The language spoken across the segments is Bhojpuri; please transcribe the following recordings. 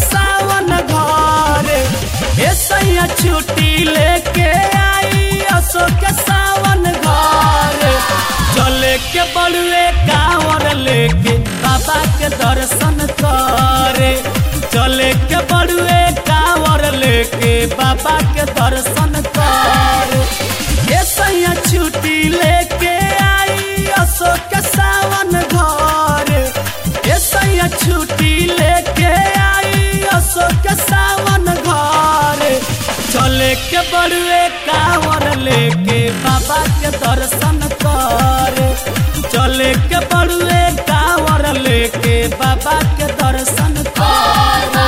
सावन घरे ए सैया छुट्टी लेके आई असो के सावन घरे चले के बड़ुए कांवर लेके बाबा के दर्शन करे चले के बड़ुए कांवर लेके बाबा के दर्शन करे ए सैया छुट्टी लेके आई असो के सावन घरे ए सैया छुट्टी लेके आई असो के सावन घरे चले के बड़ुए कांवर लेके बाबा के दर्शन करे चले के बड़ुए कांवर लेके बाबा के दर्शन करे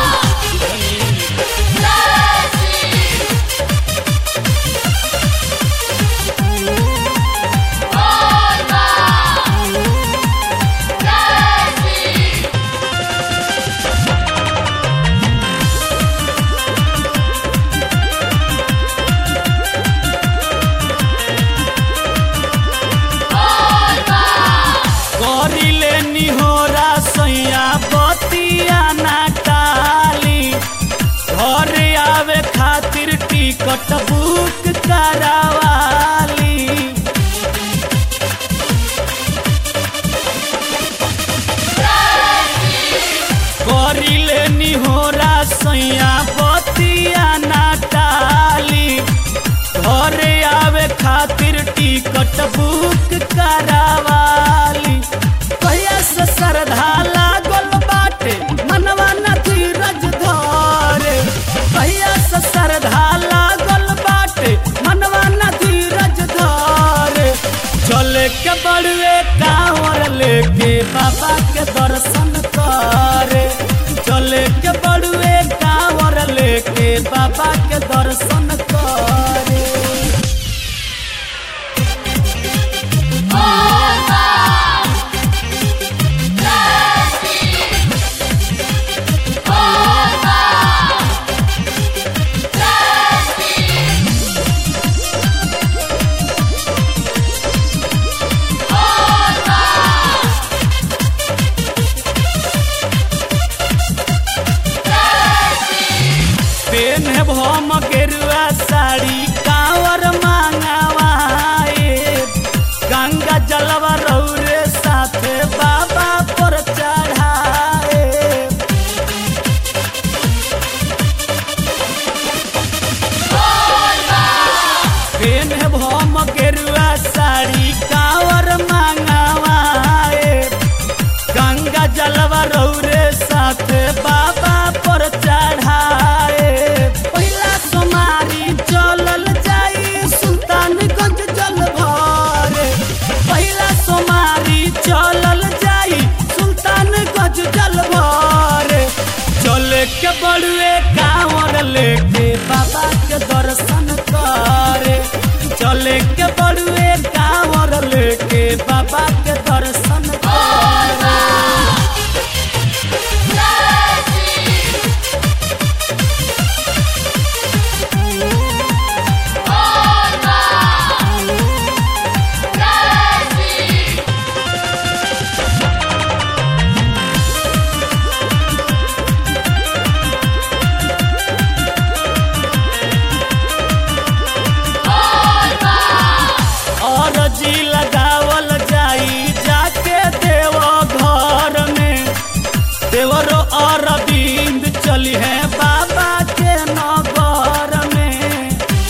करिले निहोरा सैया बतिया ना टाली घरे आवे खातिर टिकट बुक करावाली करिले निहोरा सैया बतिया ना टाली घरे आवे खातिर टिकट बुक करावाली कहिया से श्रद्धा लागल बाटे मनवा न धीरज धरे कहिया से श्रद्धा लागल बाटे मनवा न धीरज धरे चले के बड़ुए कांवर लेके बाबा के दर्शन करे चले के बड़ुए कांवर लेके बाबा के दर्शन करे पेन है भम गेरुआ साड़ी कांवर मांगवाए गंगा जलवा रौरे साथे बाबा पर चढ़ाए पेन है भम गेरुआ साड़ी कांवर मांगवाए गंगा जलवा रौरे साथे बाबा पर चढ़ाए पहिला सोमारी चलल जाई सुल्तानगंज जल भरे पहिला सोमारी चलल जाई सुल्तानगंज जल भरे चले के बड़ुए कांवर लेके बाबा के दर्शन करे चले के बड़ुए कांवर लेके बाबा के दर्शन करे और जी लगावल जाई जाके देव घर में देवरो अरविंद चली है बाबा के नगर में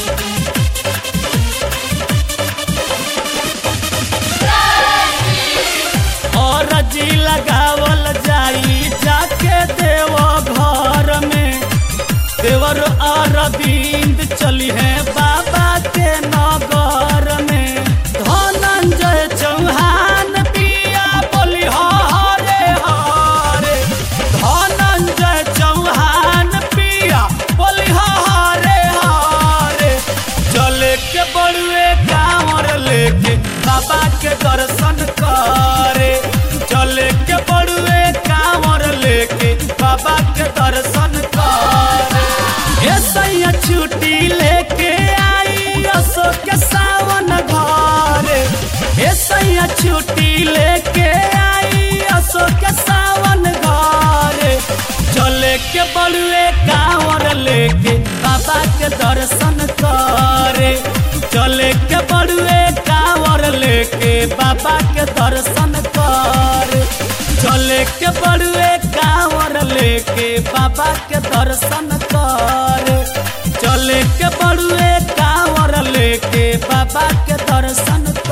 और जी लगावल जाई जाके देव घर में देवर अरविंद चली है बाबा के नगर में धनंजय चौहान पिया बोली हरे हरे धनंजय चौहान पिया बोली हरे हरे चले के बड़ुए कांवर लेके बाबा के दर्शन करे चले के बड़ुए कांवर लेके बाबा के दर्शन करे ए सैया छुट्टी लेके आई असो के सावन घरे ए सैया छुट्टी लेके आई असो के सावन घरे चले के बड़ुए कांवर लेके बाबा के दर्शन करे चले के बड़ुए कांवर लेके बाबा के दर्शन करे चले के बड़ुए कांवर लेके बाबा के दर्शन करे चले के बड़ुए कांवर लेके बाबा के दर्शन